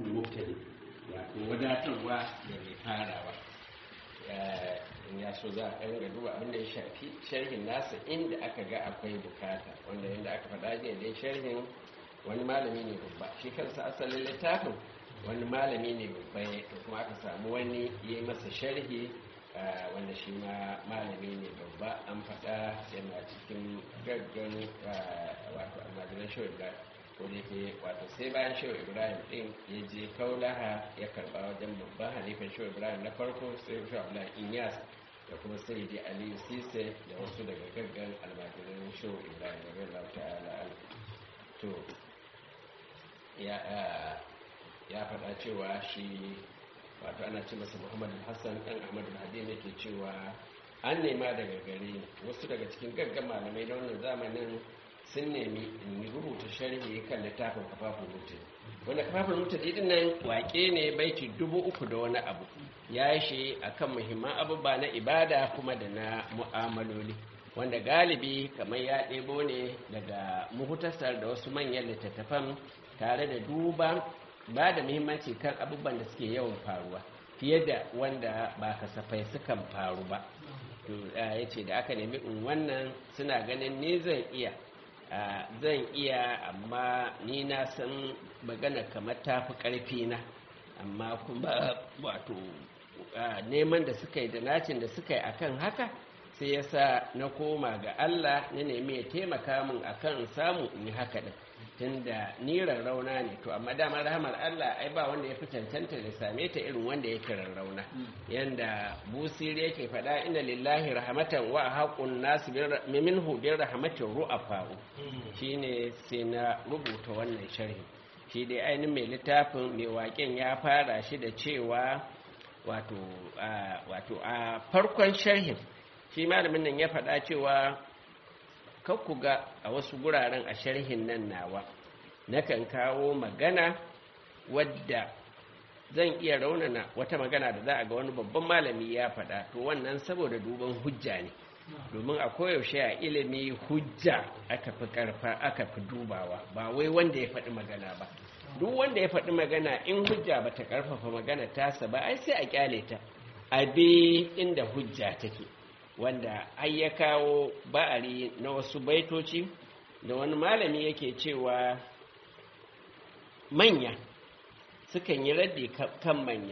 mubtadi wato wadatarwa da mai farawa in ya so za a ɗan ga duba abinda ya shafi sharhin nasa inda aka ga akwai bukata wanda yadda aka faɗa jiya dai sharhin wani malami ne babba shi kansa asalin littafin wani malami ne babba ya kuma aka samu wani ya yi masa sharhi wanda shi ma malami ne babba an faɗa yana cikin gaggan wato almajiran shawar ibrahim ko da ke wato sai bayan shawar ibrahim ɗin ya je kaulaha ya karɓa wajen babban halifan shawar ibrahim na farko sai shawar ibrahim inyas da kuma sai dai aliyu sise da wasu daga gaggan almajiran shawar ibrahim da bai ta'ala to ya faɗa cewa shi wato ana ce masa muhammadu hassan ɗan ahmadu hadi ne ke cewa an nema daga gare wasu daga cikin gaggan malamai na wannan zamanin sun nemi in rubuta sharhi kan littafin kafafun mutu wanda kafafun mutu din nan wake ne baiti dubu uku da wani abu ya yi shi akan muhimman abubuwa na ibada kuma da na mu'amaloli wanda galibi kamar ya ɗebo ne daga muhutasar da wasu manyan littattafan tare da duba ba da muhimmanci kan abubuwan da suke yawan faruwa fiye da wanda ba kasafai sukan faru ba ya ce da aka nemi in wannan suna ganin ni zan iya zan iya amma ni na san magana kamar tafi ƙarfi na amma kuma wato neman da suka yi da nacin da suka yi akan haka sai ya sa na koma ga Allah na nemi ya taimaka min akan samu in yi haka din tunda ni rarrauna ne to amma damar rahamar Allah ai ba wanda ya fi cancanta da same ta irin wanda yake rarrauna yanda busiri yake faɗa inna lillahi rahmatan wa haqqun nas minhu bi rahmatin ru'afa'u shine sai na rubuta wannan sharhi shi dai ainihin mai littafin mai waƙen ya fara shi da cewa wato wato a farkon sharhin shi malamin nan ya faɗa cewa ku ga a wasu guraren a sharhin nan nawa nakan kawo magana wadda zan iya raunana wata magana da za a ga wani babban malami ya faɗa to wannan saboda duban hujja ne domin a koyaushe a ilimi hujja aka fi karfa aka fi dubawa ba wai wanda ya faɗi magana ba duk wanda ya faɗi magana in hujja ba ta karfafa magana tasa ba ai sai a kyale ta a bi inda hujja take wanda har ya kawo ba'ari na wasu baitoci da wani malami yake cewa manya sukan yi raddi kan manya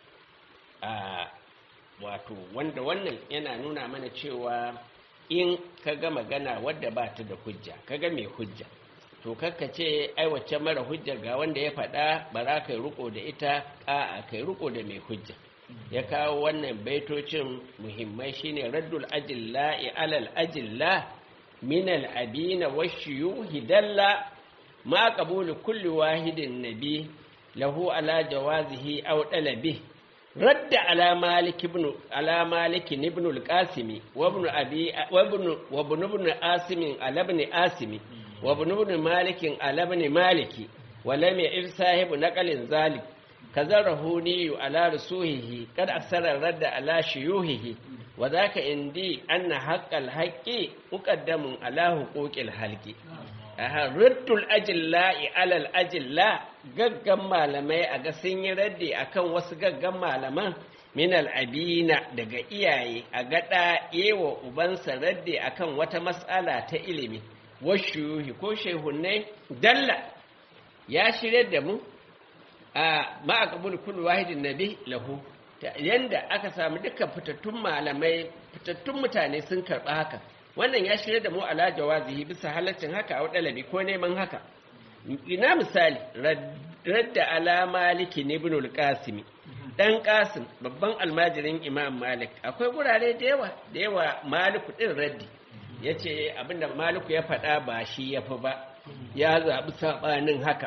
a wato wanda wannan yana nuna mana cewa in ka ga magana wadda ba ta da hujja ka ga mai hujja to kakka ce ai wacce mara hujja ga wanda ya faɗa ba za ka yi riko da ita a'a kai riko da mai hujja ya kawo wannan baitocin muhimmai shine raddul ajilla'i alal ajilla min al abina washiyuhi dalla ma qabulu kulli wahidin nabi lahu ala jawazihi aw dalabi radda ala malik ibn ala malik ibn al qasim wa ibn abi wa ibn wa ibn ibn asim ala ibn asim wa ibn ibn malik ala ibn maliki wa lam ya'ir sahibu naqalin zalik كذرهوني على رسوله قد أكثر الرد على شيوهه وذاك عندي أن حق الحق مقدم على حقوق الحلق رد الأجلاء على الأجلاء gaggan malamai a ga sun yi raddi akan wasu gaggan malaman min al'abina daga iyaye a gaɗa yewa ubansa raddi akan wata matsala ta ilimi washu ko shehunai dalla ya shirya da mu a ma'akabul kullu wahidin nabi lahu yanda aka samu dukkan fitattun malamai fitattun mutane sun karɓa haka wannan ya shirya da mu ala jawazihi bisa halaccin haka a dalabi ko neman haka ina misali radda ala maliki ibn al-qasim dan qasim babban almajirin imam malik akwai gurare da yawa da yawa maliku din raddi yace abinda maliku ya faɗa ba shi yafi ba ya zaɓi saɓanin haka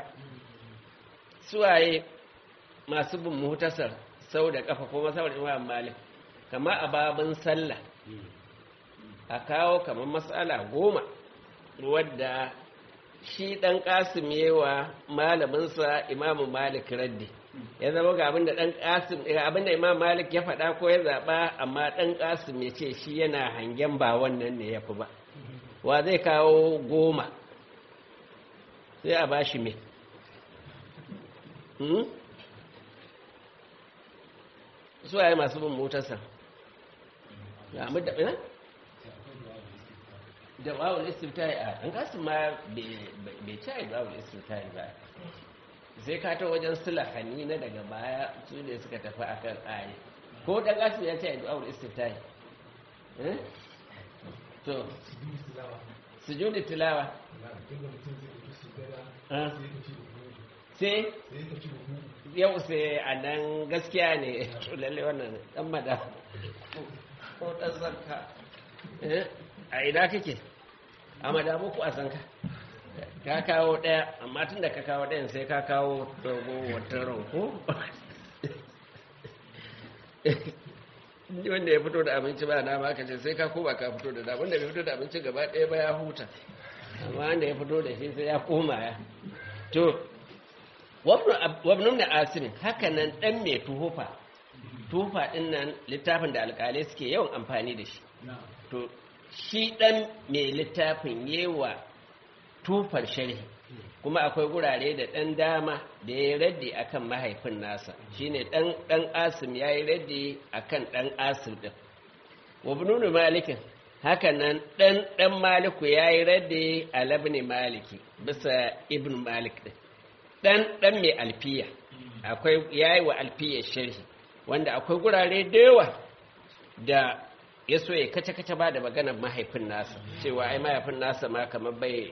suwaye masu bin muhtasar sau da kafa ko masawar imam malik kama a babin sallah a kawo kamar matsala goma wadda shi ɗan ƙasim yewa malaminsa imamu malik raddi ya zama ga abinda ɗan ƙasim abinda imam malik ya faɗa ko ya zaɓa amma ɗan ƙasim ya ce shi yana hangen ba wannan ne ya fi ba wa zai kawo goma sai a ba shi mai su waye masu bin motarsa ya mu da ina da wawul istiftahi a an kasu ma bai ci da wawul istiftahi ba sai ka ta wajen sulahani na daga baya su ne suka tafi akan ayi ko dan kasu ya ce da wawul istiftahi eh to sujudi tilawa sai yau sai a nan gaskiya ne lalle wannan dan mada ko dan zanka a ina kake a madamu ku a sanka ka kawo daya amma tun da ka kawo dayan sai ka kawo dogo wata ranko wanda ya fito da abinci ba na ma ce sai ka koma ka fito da da wanda bai fito da abinci gaba ɗaya ba ya huta amma wanda ya fito da shi sai ya koma ya to wabnun da asirin haka nan ɗan mai tuhufa tuhufa ɗin nan littafin da alƙalai suke yawan amfani da shi to shi ɗan mai littafin yewa tufar sharhi kuma akwai gurare da ɗan dama da ya yi raddi akan mahaifin nasa shine ɗan ɗan asim ya yi raddi akan ɗan asim ɗin wabnunu malikin haka nan ɗan ɗan maliku ya yi raddi a labni maliki bisa ibn malik ɗin ɗan ɗan mai alfiya akwai ya yi wa alfiya sharhi wanda akwai gurare da yawa da ya so ya kace-kace ba da maganar mahaifin nasa cewa ai mahaifin nasa ma kamar bai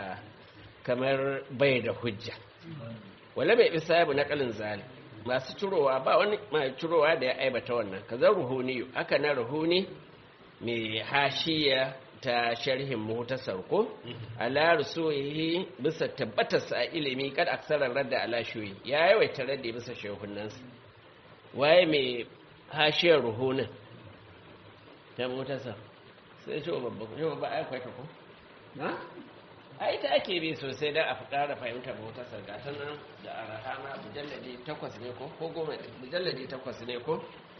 kamar bai da hujja wala bai bisa yabu na kalin zali masu cirowa ba wani mai cirowa da ya aibata wannan kaza ruhuni haka na ruhuni mai hashiya ta sharhin muhtasar ko ala rusuhi bisa tabbatar sa ilimi kad aksarar radda ala shuyi ya yawaita radda bisa shehunansa waye mai hashiyar ruhunin ta muhtasar sai shi babba ko babba ai kwai ta ko na ai ta ake bi sosai dan a fara fahimtar muhtasar ga ta nan da arahama mujalladi takwas ne ko ko goma mujalladi takwas ne ko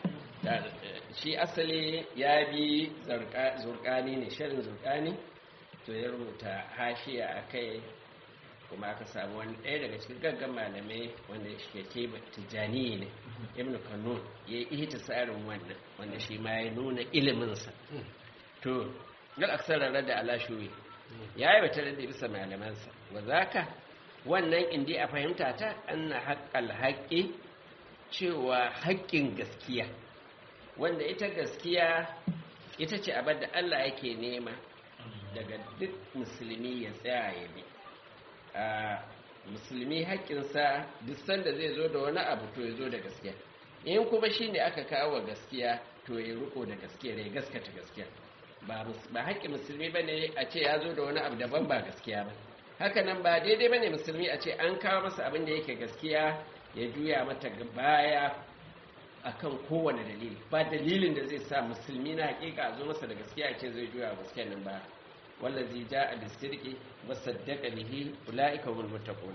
shi asali ya bi zurkani ne shirin zurkani to ya rubuta hashiya a kai kuma aka samu wani ɗaya daga cikin gaggan malamai wanda shi ke tijjani ne ibn kanun ya yi ihita tsarin wannan wanda shi ma ya nuna iliminsa to gal aksarar da alashuwi ya yi wata da bisa malamansa wa zaka wannan indi a fahimta ta anna haƙƙal haƙƙi cewa haƙƙin gaskiya wanda ita gaskiya ita ce abin da Allah yake nema daga duk musulmi ya tsaya ya bi a musulmi haƙƙinsa duk sanda zai zo da wani abu to ya zo da gaskiya in kuma shi ne aka kawo gaskiya to ya riko da gaskiya ya gaskata gaskiya ba haƙƙin musulmi ba ne a ce ya zo da wani abu daban ba gaskiya ba haka nan ba daidai ba ne musulmi a ce an kawo masa abin da yake gaskiya ya juya mata baya akan kowane dalili ba dalilin da zai sa musulmi na hakika a zo masa da gaskiya ce zai juya gaskiya nan ba wallazi ja'a bisirqi wa saddaqa bihi ulaika hum muttaqun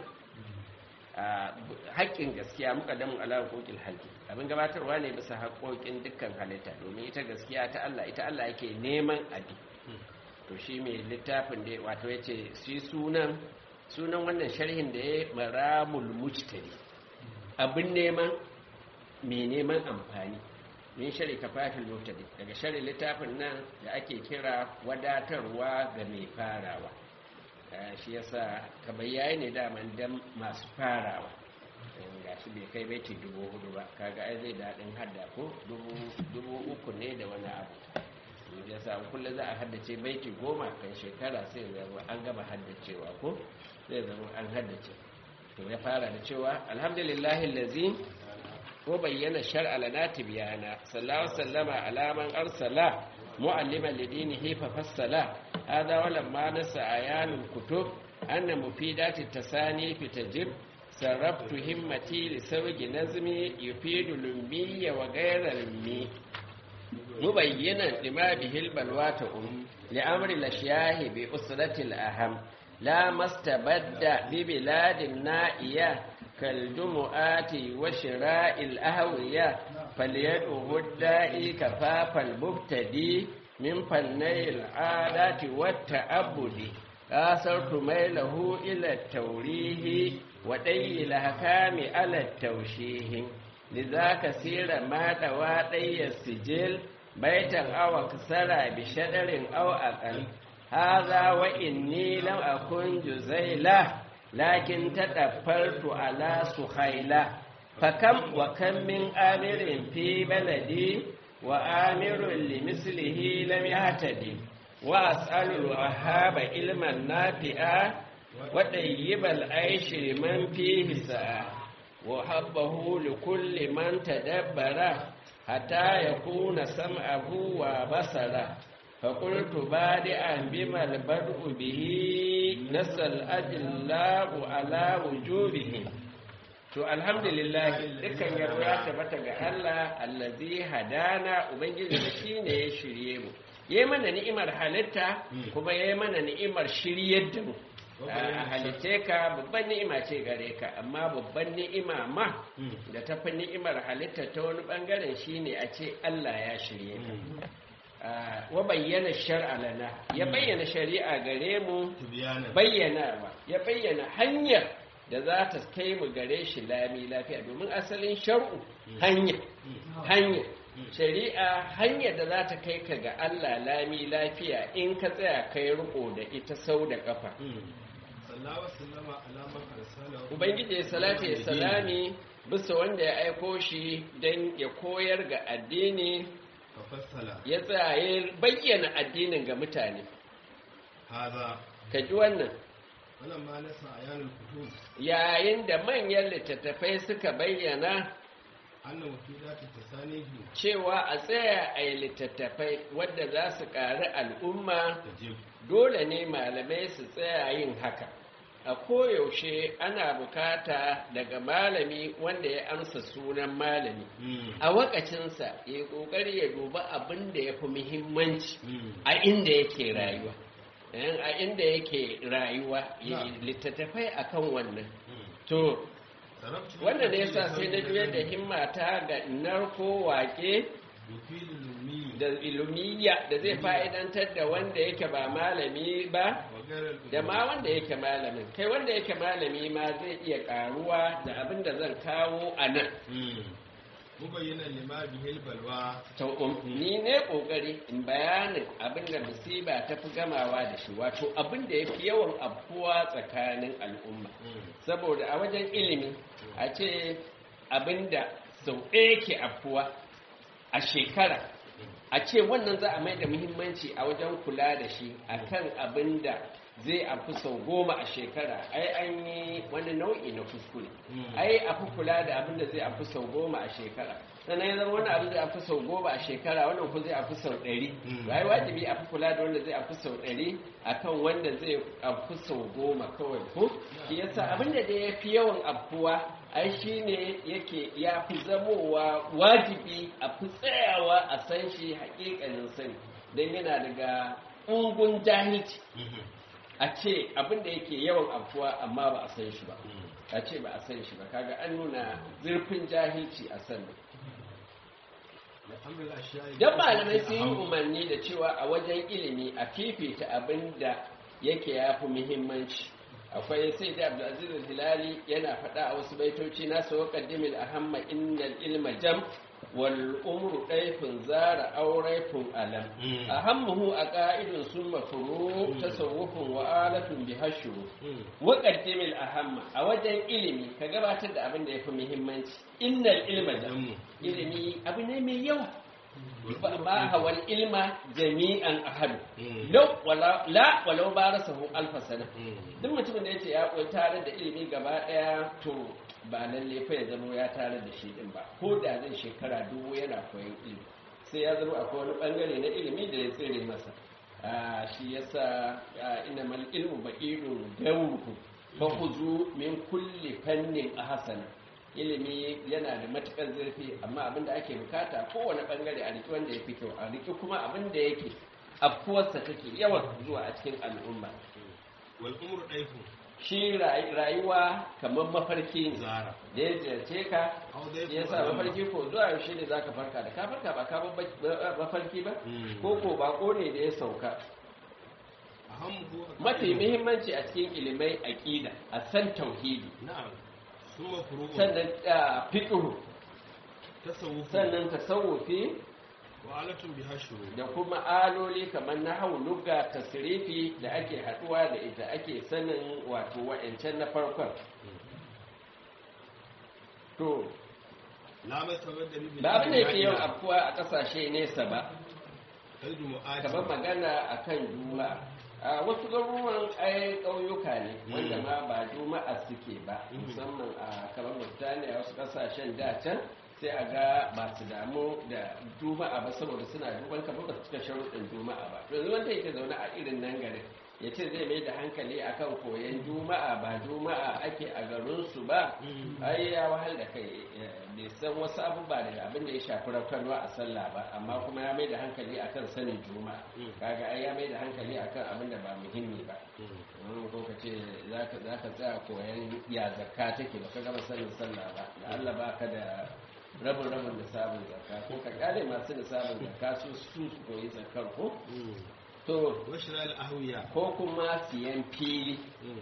haƙƙin gaskiya muqaddamun ala huquqil haqqi abin gabatarwa ne bisa haƙoƙin dukkan halitta domin ita gaskiya ta Allah ita Allah yake neman abi to shi mai littafin da wato yace shi sunan sunan wannan sharhin da ya maramul mujtari abin neman mai neman amfani min shari kafatul mubtadi daga shari littafin nan da ake kira wadatarwa ga mai farawa shi yasa kamar yayi ne daman dan masu farawa ga shi bai kai baiti dubu hudu ba kaga ai zai daɗin hadda ko dubu uku ne da wani abu ya sa kullum za a haddace baiti goma kan shekara sai zama an gama haddacewa ko zai zama an haddace to ya fara da cewa alhamdulillahi lazi ko bayyana shar'a lana tibyana sallallahu sallama ala man arsala mu'alliman lidinihi fa fassala hada wala ma nasa ayanul kutub anna mufidati tasani fi tajib sarraftu himmati li sawji nazmi yufidu lummi wa ghayra lummi mubayyinan lima bihil balwata um li amri lashiyahi bi usrati al aham la mastabadda bi biladin na'iya كالجمعات وشراء الأهوية فليدعه الدائي كفاف المبتدي من فني العادات والتعبد آثرت ميله إلى التوريه ودي الأحكام على التوشيه liza kasira ma dawa ɗayyar sijil baitan awa kasara bi shadarin aw aqal hadha wa inni lam akun juzaila lakin tadaffartu ala suhaila fakam wa kam min amirin fi baladi wa amirun limislihi lam yahtadi wa as'alu wahaba ilman nafi'a wa tayyibal aishi liman fihi sa'a wa habbahu likulli man tadabbara hatta yakuna sam'ahu wa basara فقلت بادئا بما البدء به نسى الأجلاء على وجوبه to alhamdulillah dukkan yabo ya tabbata ga Allah allazi hadana ubangiji da shine ya shirye mu yayi mana ni'imar halitta kuma yayi mana ni'imar shiryar da mu a halitte ka babban ni'ima ce gare ka amma babban ni'ima ma da tafi ni'imar halitta ta wani bangaren shine a ce Allah ya shirye ka wa bayyana shar'a lana ya bayyana shari'a gare mu bayyana ya bayyana hanyar da za ta kai mu gare shi lami lafiya domin asalin shar'u hanya hanya shari'a hanyar da za ta kai ka ga Allah lami lafiya in ka tsaya kai riko da ita sau da kafa ubangiji salatu ya salami bisa wanda ya aiko shi don ya koyar ga addini ya tsaye bayyana addinin ga mutane ka ji wannan yayin da manyan littattafai suka bayyana cewa a tsaya a yi littattafai wadda za su ƙari al'umma dole ne malamai su tsaya yin haka a koyaushe ana bukata daga malami wanda ya amsa sunan malami a wakacinsa ya kokari ya duba abin da ya fi muhimmanci a inda yake rayuwa a inda yake rayuwa littattafai akan wannan to wannan ne yasa sai na juyar da himmata ga narko wake da ilumiyya da zai fa'idantar da wanda yake ba malami ba da ma wanda yake malamin kai wanda yake malami ma zai iya karuwa da abin da zan kawo a nan mubayyanan lima bihil balwa to ni ne kokari in bayanin abin da musiba ta fi gamawa da shi wato abin da yafi yawan abuwa tsakanin al'umma saboda a wajen ilimi a ce abin da sau ɗaya ke afuwa a shekara a ce wannan za a mai da muhimmanci a wajen kula da shi akan abin da zai afi sau goma a shekara ai an yi wani nau'i na kuskure ai afi kula da abin da zai afi sau goma a shekara sannan ya zama wani abin zai afi sau goma a shekara wannan ku zai afi sau ɗari ai wajibi afi kula da wanda zai afi sau ɗari akan wanda zai afi sau goma kawai ko shi yasa abin da ya fi yawan afuwa ai shi ne yake ya fi zamowa wajibi a fi tsayawa a san shi hakikanin sani don yana daga ungun jahilci a ce abin da yake yawan afuwa amma ba a san shi ba a ce ba a san shi ba kaga an nuna zurfin jahilci a san don malamai sun yi umarni da cewa a wajen ilimi a fifita abin da yake ya fi muhimmanci akwai sai da abdulaziz hilali yana faɗa a wasu baitoci na sa wa qaddimil ahamma innal ilma jam wal umru ɗaifin zara auraifin alam ahammuhu a ƙa'idun sun mafuru tasawufin wa alatun bi hashuru wa qaddimil ahamma a wajen ilimi ka gabatar da abin da yafi muhimmanci innal ilma jam ilimi abu ne mai yawa ba hawal ilma jami'an ahadu lau wala la walau barasahu alfa sana duk mutumin da yace ya koyi tare da ilimi gaba daya to ba lalle fa ya zama ya tare da shi din ba ko da zai shekara dubu yana koyon ilimi sai ya zama akwai wani bangare na ilimi da ya tsere masa shi yasa innamal ilmu baqirun dawruhu fa khuzu min kulli fannin ahsana ilimi yana da matukar zurfi amma abinda ake bukata kowane bangare a riki wanda ya fi kyau a riki kuma abinda yake afkuwarsa take yawan zuwa a cikin al'umma wal umru daifu shi rayuwa kamar mafarki ne da ya ziyarce ka ya sa mafarki ko zuwa yaushe ne za ka farka da ka farka ba ka mafarki ba ko ko bako ne da ya sauka mafi muhimmanci a cikin ilimai aƙida a san tauhidi sannan fiƙihu tasawuf sannan tasawufi wa alatun biha shuru da kuma aloli kamar na hau lugga tasrifi da ake haduwa da ita ake sanin wato wa'ancan na farkon to la masawar da bibi ba abin da yake yawan afkuwa a kasashe nesa ba kalbi mu'ati kamar magana a kan juma'a a wasu garuruwan ai ƙauyuka ne wanda ma ba juma'a suke ba musamman a kamar mutane wasu ƙasashen da can sai a ga ba su damu da juma'a ba saboda suna duban kamar ba su cika sharuɗin juma'a ba yanzu wanda yake zaune a irin nan garin ya ce zai mai da hankali akan koyon juma'a ba juma'a ake a garinsu ba ai ya wahal da kai bai san wasu abubuwa daga abin da ya shafi raukarwa a sallah ba amma kuma ya mai da hankali akan sanin juma'a kaga ai ya mai da hankali akan abin da ba muhimmi ba wani ko ka ce za ka tsaya koyon ya zakka take ba ka gama sanin sallah ba da Allah ba ka da rabin rabin da sabon zakka ko ka kare masu da sabon zakka su su koyi zakkar ko to washira al-ahwiya ko kuma siyan fili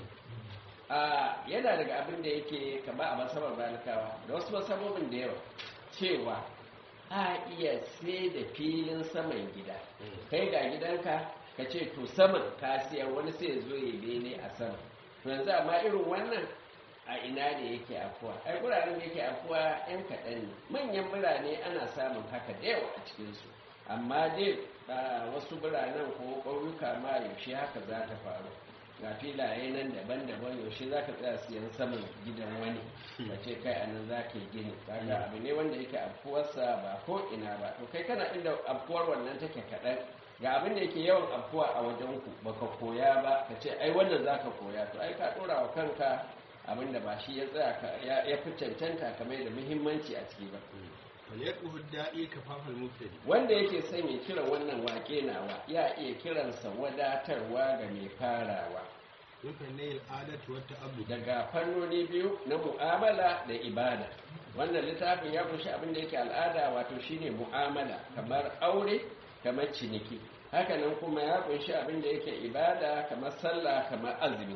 a yana daga abin da yake kama a masabar balikawa da wasu masabobin da yawa cewa a iya sai da filin saman gida kai ga gidanka ka ce to saman ka siyar wani sai ya zo ya bene a sama to yanzu amma irin wannan a ina ne yake afuwa ai guraren da yake afuwa yan kaɗan ne manyan birane ana samun haka da yawa a cikinsu amma dai a wasu biranen ko ƙauyuka ma yaushe haka za ta faru ga filaye nan daban-daban yaushe za ka tsaya siyan saman gidan wani ka ce kai a nan za ka yi gini kaga abu ne wanda yake afkuwarsa ba ko ina ba to kai kana inda afkuwar wannan take kaɗan ga abin da yake yawan afkuwa a wajen ku baka koya ba ka ce ai wannan za ka koya to ai ka ɗora wa kanka abin da ba shi ya tsaya ya fi cancanta kamar da muhimmanci a ciki ba falyaquhu da'i kafafal mubtadi wanda yake son ya kira wannan wake nawa ya iya kiransa wadatarwa ga mai farawa yukan ne al'adatu wa ta'abbud daga fannoni biyu na mu'amala da ibada wannan littafin ya kunshi abin da yake al'ada wato shine mu'amala kamar aure kamar ciniki hakanan kuma ya kunshi abin da yake ibada kamar sallah kamar azumi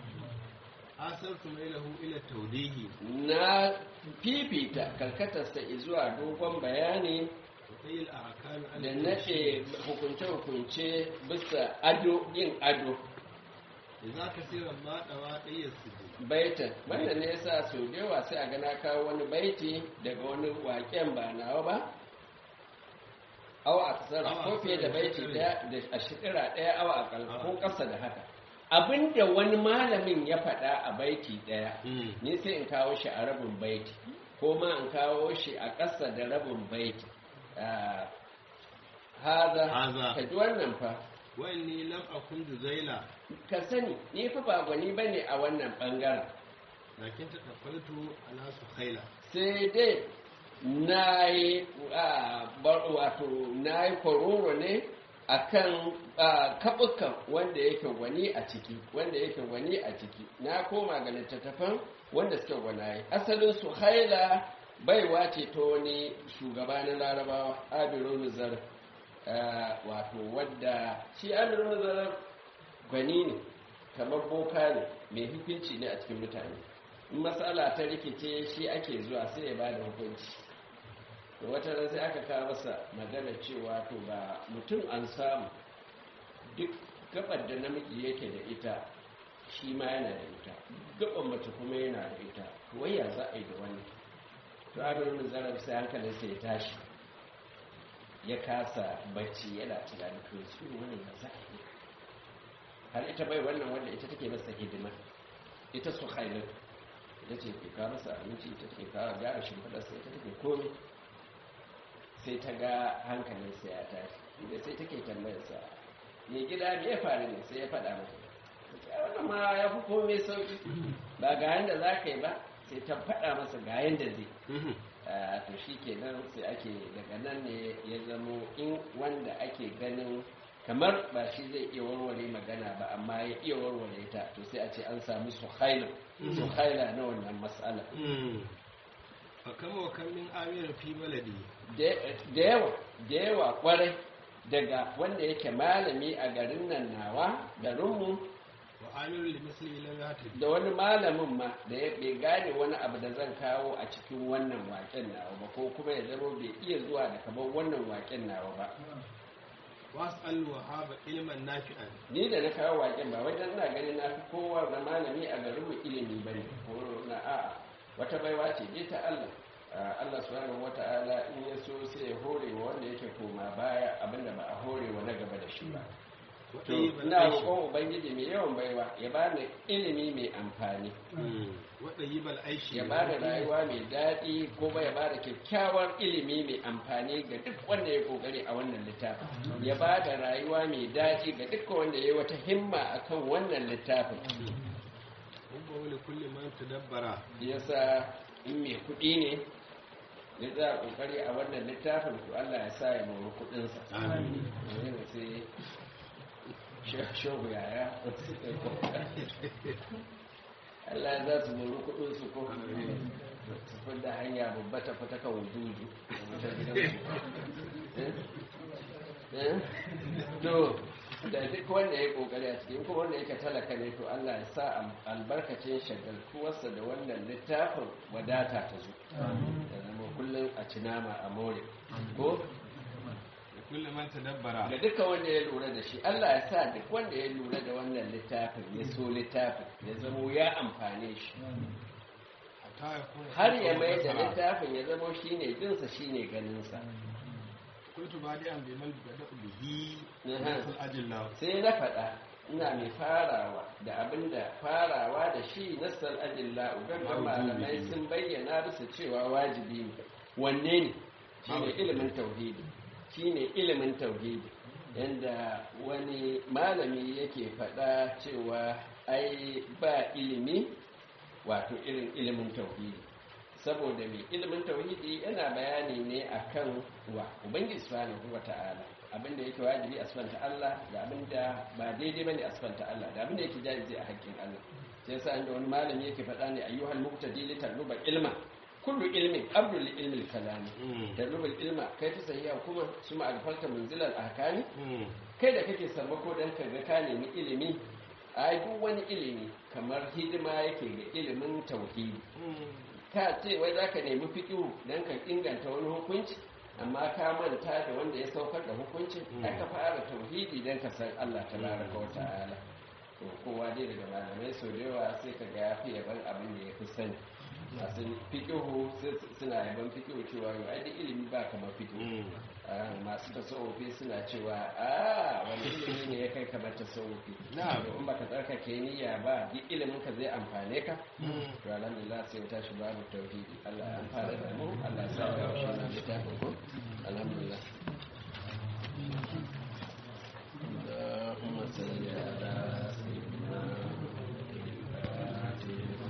asartu mailahu ila tawdihi na fifita karkatarsa zuwa dogon bayani wa qayl ahkam al da nace hukunce-hukunce bisa ado yin ado idza kasira ma dawa dayyas sujud baitin wannan ne yasa sau da yawa sai a gana kawo wani baiti daga wani waken ba nawa ba awa a kasar ko fiye da baiti daya da a shekara daya awa a kal ko kasa da haka abinda wani malamin ya faɗa a baiti daya ni sai in kawo shi a rabin baiti ko ma in kawo shi a ƙasa da rabin baiti Ah, haza Haza. ka ji wannan fa wa inni lam akun juzaila ka sani ni fa ba gwani bane a wannan bangaren lakin ta tafaltu ala sukhaila sai dai na yi wato na yi kororo ne a kan kaɓukan wanda yake gwani a ciki wanda yake gwani a ciki na koma ga littattafan wanda suke gwanaye asalin su haila baiwa ce ta wani shugaba na larabawa abirun zar wato wadda shi abirun zar gwani ne kamar boka ne mai hukunci ne a cikin mutane in matsala ta rikice shi ake zuwa sai ya ba da hukunci da wata ran sai aka kawo masa magana cewa to ba mutum an samu duk gabar da namiji yake da ita shi ma yana da ita gaban mace kuma yana da ita to wai ya za a yi da wani to abin zarar sai hankalinsa ya tashi ya kasa bacci yana tunanin to su wani ya za a yi har ita bai wannan wanda ita take masa hidima ita su hailatu ita ce ke kawo masa abinci ita take kawo gyara shimfiɗarsa ita take komi sai ta ga hankalinsa ya tashi inda sai take tambayarsa mai gida me ya faru ne sai ya faɗa masa ya wannan ma ya fi komai sauƙi ba ga yanda za ka yi ba sai ta faɗa masa ga yanda zai Ah, to shi kenan sai ake daga nan ne ya zamo in wanda ake ganin kamar ba shi zai iya warware magana ba amma ya iya warware ta to sai a ce an samu suhaila suhaila na wannan matsala fa kama wa kan min amir fi baladi da yawa da yawa kwarai daga wanda yake malami a garin nan nawa garinmu amiru limisli lam yahtaj da wani malamin ma da ya bai gane wani abu da zan kawo a cikin wannan waken nawa ba ko kuma ya zama bai iya zuwa da kamar wannan waken nawa ba was'al wahaba ilman nafi'an ni da na kawo waken ba wajen ina ganin na fi kowa da malami a garinmu ilimi bane ko na a'a wata baiwa ce je ta Allah Ah, Allah subhanahu wata'ala in ya so sai ya hore wa wanda yake koma baya abinda ba a hore wa na gaba da shi ba to ina roƙon ubangiji mai yawan baiwa ya bani ilimi mai amfani waɗayyibal aishi ya ba da rayuwa mai daɗi kuma ya ba da kyakkyawar ilimi mai amfani ga duk wanda ya kokari a wannan littafin ya ba da rayuwa mai daɗi ga duk wanda ya yi wata himma akan wannan littafin Hubba wani kulli man tadabbara yasa in mai kuɗi ne ya za a kokari a wannan littafin to Allah ya sa ya mori kuɗinsa Amin. Yanzu sai shehu yaya Allah ya za su mori kuɗinsu ko su fi da hanya babba ta fita kan wujudu ta gidansu Eh? to da duk wanda ya kokari a cikin kuma wanda yake talaka ne to Allah ya sa al- albarkacin shagaltuwarsa da wannan littafin wadata ta zo da zama kullum a ci nama a more ko da kulli man tadabbara ga duka wanda ya lura da shi Allah ya sa duk wanda ya lura da wannan littafin ya so littafin ya zamo ya amfane shi hatta ya kuna har ya mai da littafin ya zamo shine jinsa shine ganinsa kuntu badi'an bi man bada bihi Aha. rasul ajillah sai na faɗa ina mai farawa da abinda farawa da shi nassar ajilla ugangan malamai sun bayyana bisa cewa wajibi ne wanne ne shine ilimin tauhidi shine ilimin tauhidi yanda wani malami yake faɗa cewa ai ba ilimi wato irin ilimin tauhidi saboda mai ilimin tauhidi yana bayani ne akan wa ubangiji subhanahu wata'ala abinda yake wajibi a sifanta Allah da abinda ba daidai bane a sifanta Allah da abinda yake jaizi a haƙƙin Allah sai yasa inda wani malami yake faɗa ne ayyuhal muqtadi li taluba ilma kullu ilmin abdul li ilmi kalami taluba ilma kai ta sahiha kuma suma alfalta munzilal ahkami kai da kake sammako dan ka ga ka nemi ilimi ai duk wani ilimi kamar hidima yake ga ilimin tauhidi ka ce wai za ka nemi fiƙihu don ka inganta wani hukunci amma ka manta da wanda ya saukar da hukuncin ai ka fara tauhidi don ka san Allah ta baraka wa ta'ala to kowa dai daga malamai sau da yawa sai ka ga ya fi yaban abin da ya fi sani masu fiƙihu suna yaban fiƙihu cewa yau ai duk ilimi ba kamar fiƙihu Ah, masu tasawufi suna cewa a wani ilimi ne ya kai kamar tasawufi Na'am. to in baka tsarkake niyya ba duk ilimin ka zai amfane ka to alhamdulillah sai mu tashi babu tauhidi Allah ya amfana da mu Allah ya sa mu shi na littafin ko